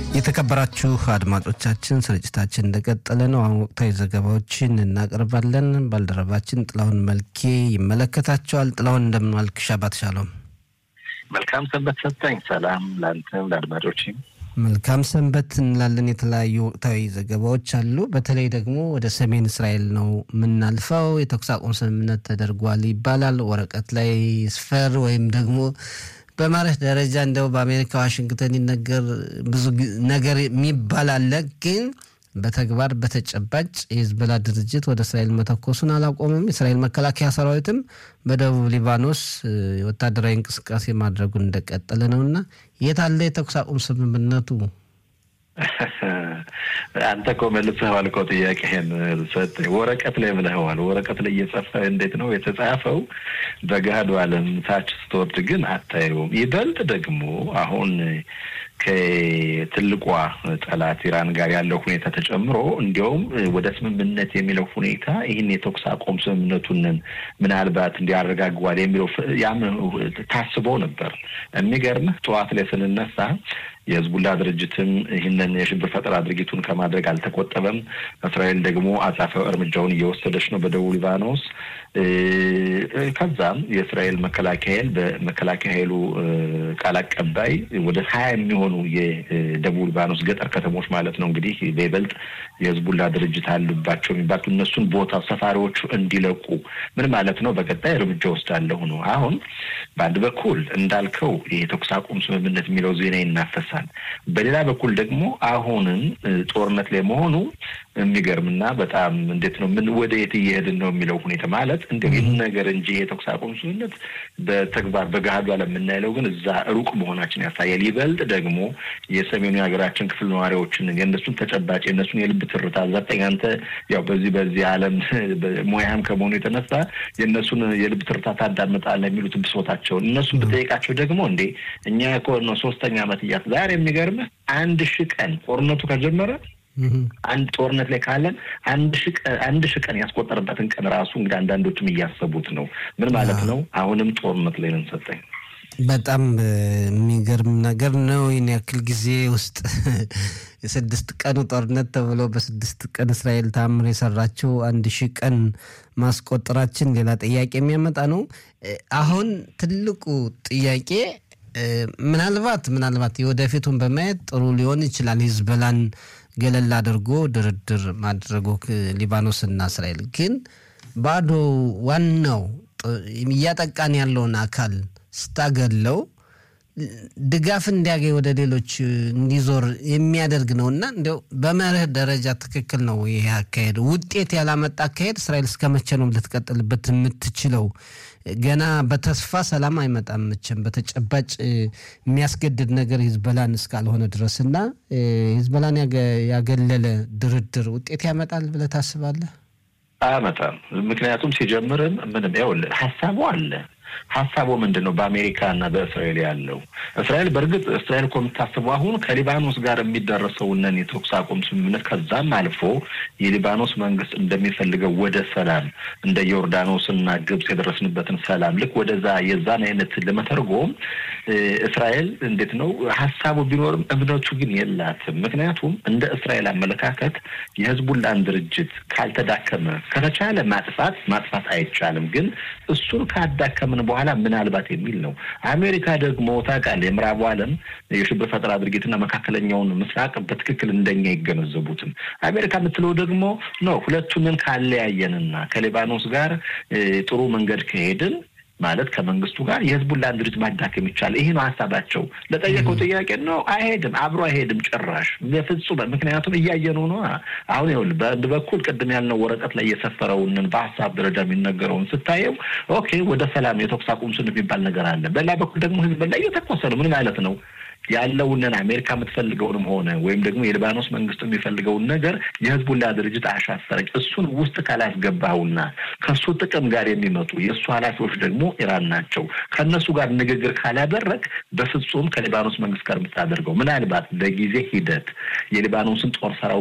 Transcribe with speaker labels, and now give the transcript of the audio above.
Speaker 1: የተከበራችሁ አድማጮቻችን ስርጭታችን እንደቀጠለ ነው። አሁን ወቅታዊ ዘገባዎችን እናቀርባለን። ባልደረባችን ጥላሁን መልኬ ይመለከታቸዋል። ጥላሁን እንደምን ዋልክ? ሻባት ሻሎም።
Speaker 2: መልካም ሰንበት ሰጠኝ። ሰላም ለአንተም ለአድማጮችም
Speaker 1: መልካም ሰንበት እንላለን። የተለያዩ ወቅታዊ ዘገባዎች አሉ። በተለይ ደግሞ ወደ ሰሜን እስራኤል ነው የምናልፈው። የተኩስ አቁም ስምምነት ተደርጓል ይባላል። ወረቀት ላይ ስፈር ወይም ደግሞ በመርህ ደረጃ እንደው በአሜሪካ ዋሽንግተን ይነገር ብዙ ነገር የሚባል አለ። ግን በተግባር በተጨባጭ የሂዝቦላ ድርጅት ወደ እስራኤል መተኮሱን አላቆምም። የእስራኤል መከላከያ ሰራዊትም በደቡብ ሊባኖስ ወታደራዊ እንቅስቃሴ ማድረጉን እንደቀጠለ ነው እና የት አለ የተኩስ አቁም ስምምነቱ?
Speaker 2: አንተ እኮ መልሰኸዋል እኮ ጥያቄህን ሰጠኝ። ወረቀት ላይ ብለኸዋል። ወረቀት ላይ እየጸፈ እንዴት ነው የተጻፈው? በገሃዱ ዓለም ታች ስትወርድ ግን አታየውም። ይበልጥ ደግሞ አሁን ከትልቋ ጠላት ኢራን ጋር ያለው ሁኔታ ተጨምሮ እንዲያውም ወደ ስምምነት የሚለው ሁኔታ ይህን የተኩስ አቁም ስምምነቱንን ምናልባት እንዲያረጋግዋል የሚለው ያም ታስቦ ነበር። የሚገርምህ ጠዋት ላይ ስንነሳ የህዝቡላ ድርጅትም ይህንን የሽብር ፈጠራ ድርጊቱን ከማድረግ አልተቆጠበም። እስራኤል ደግሞ አጻፋዊ እርምጃውን እየወሰደች ነው በደቡብ ሊባኖስ። ከዛም የእስራኤል መከላከያ ኃይል በመከላከያ ኃይሉ ቃል አቀባይ ወደ ሀያ የሚሆኑ የደቡብ ሊባኖስ ገጠር ከተሞች ማለት ነው እንግዲህ በይበልጥ የህዝቡላ ድርጅት አሉባቸው የሚባሉ እነሱን ቦታ ሰፋሪዎቹ እንዲለቁ ምን ማለት ነው? በቀጣይ እርምጃ ወስዳለሁ ነው። አሁን በአንድ በኩል እንዳልከው የተኩስ አቁም ስምምነት የሚለው ዜና ይናፈሳል። በሌላ በኩል ደግሞ አሁንም ጦርነት ላይ መሆኑ የሚገርምና በጣም እንዴት ነው ምን ወደ የት እየሄድን ነው የሚለው ሁኔታ ማለት እንደ ይህን ነገር እንጂ የተኩስ አቁም ስምምነት በተግባር በገሃዱ ዓለም የምናይለው ግን እዛ ሩቅ መሆናችን ያሳያል። ይበልጥ ደግሞ የሰሜኑ የሀገራችን ክፍል ነዋሪዎችን የእነሱን ተጨባጭ የእነሱን የልብ ትርታ ዘጠኝ አንተ ያው በዚህ በዚህ ዓለም ሙያም ከመሆኑ የተነሳ የእነሱን የልብ ትርታ ታዳምጣለህ የሚሉት ብሶታቸውን እነሱን ብጠይቃቸው ደግሞ እንዴ እኛ እኮ ነው ሶስተኛ ዓመት እያት ዛሬ የሚገርምህ አንድ ሺህ ቀን ጦርነቱ ከጀመረ አንድ ጦርነት ላይ ካለን አንድ ሺህ ቀን ያስቆጠረበትን ቀን ራሱ እንግዲህ አንዳንዶችም እያሰቡት ነው። ምን ማለት ነው? አሁንም ጦርነት ላይ ነን ሰጠኝ።
Speaker 1: በጣም የሚገርም ነገር ነው። ይህን ያክል ጊዜ ውስጥ የስድስት ቀኑ ጦርነት ተብሎ በስድስት ቀን እስራኤል ታምር የሰራችው አንድ ሺህ ቀን ማስቆጠራችን ሌላ ጥያቄ የሚያመጣ ነው። አሁን ትልቁ ጥያቄ ምናልባት ምናልባት የወደፊቱን በማየት ጥሩ ሊሆን ይችላል ሂዝቦላን ገለል አድርጎ ድርድር ማድረጉ ሊባኖስና እስራኤል ግን ባዶ ዋናው እያጠቃን ያለውን አካል ስታገለው ድጋፍ እንዲያገኝ ወደ ሌሎች እንዲዞር የሚያደርግ ነው እና እንዲያው በመርህ ደረጃ ትክክል ነው ይሄ አካሄድ። ውጤት ያላመጣ አካሄድ እስራኤል እስከ መቼ ነው ልትቀጥልበት የምትችለው? ገና በተስፋ ሰላም አይመጣም መቼም በተጨባጭ የሚያስገድድ ነገር ሂዝቦላን እስካልሆነ ድረስ እና ሂዝቦላን ያገለለ ድርድር ውጤት ያመጣል ብለህ ታስባለህ?
Speaker 2: አያመጣም። ምክንያቱም ሲጀምርም ምንም ይኸውልህ ሀሳቡ አለ ሀሳቡ ምንድን ነው? በአሜሪካ እና በእስራኤል ያለው እስራኤል በእርግጥ እስራኤል እኮ የምታስበው አሁን ከሊባኖስ ጋር የሚደረሰውንን የተኩስ አቁም ስምምነት ከዛም አልፎ የሊባኖስ መንግስት እንደሚፈልገው ወደ ሰላም እንደ ዮርዳኖስ እና ግብጽ የደረስንበትን ሰላም ልክ ወደዛ የዛን አይነት ለመተርጎም እስራኤል እንዴት ነው ሀሳቡ ቢኖርም እምነቱ ግን የላትም። ምክንያቱም እንደ እስራኤል አመለካከት የህዝቡላን ድርጅት ካልተዳከመ ከተቻለ ማጥፋት ማጥፋት አይቻልም፣ ግን እሱን ካዳከምን በኋላ ምናልባት የሚል ነው። አሜሪካ ደግሞ ታውቃለህ፣ የምዕራቡ ዓለም የሽብር ፈጠራ ድርጊትና መካከለኛውን ምስራቅ በትክክል እንደኛ ይገነዘቡትም። አሜሪካ የምትለው ደግሞ ነው ሁለቱንን ካለያየንና ከሊባኖስ ጋር ጥሩ መንገድ ከሄድን ማለት ከመንግስቱ ጋር የህዝቡን ድርጅት ማዳከም ይቻላል። ይሄ ነው ሀሳባቸው። ለጠየቀው ጥያቄ ነው አይሄድም፣ አብሮ አይሄድም ጭራሽ በፍጹም። ምክንያቱም እያየነው ነው። አሁን ይኸውልህ በአንድ በኩል ቅድም ያልነው ወረቀት ላይ የሰፈረውንን በሀሳብ ደረጃ የሚነገረውን ስታየው ኦኬ፣ ወደ ሰላም የተኩስ አቁም ስን የሚባል ነገር አለ። በሌላ በኩል ደግሞ ህዝብ ላይ እየተኮሰ ነው። ምን ማለት ነው? ያለውንን አሜሪካ የምትፈልገውን ሆነ ወይም ደግሞ የሊባኖስ መንግስት የሚፈልገውን ነገር የህዝቡላ ድርጅት አሻፈረኝ። እሱን ውስጥ ካላስገባውና ከእሱ ጥቅም ጋር የሚመጡ የእሱ ኃላፊዎች ደግሞ ኢራን ናቸው። ከእነሱ ጋር ንግግር ካላደረግ በፍጹም ከሊባኖስ መንግስት ጋር የምታደርገው ምናልባት በጊዜ ሂደት የሊባኖስን ጦር ሰራዊት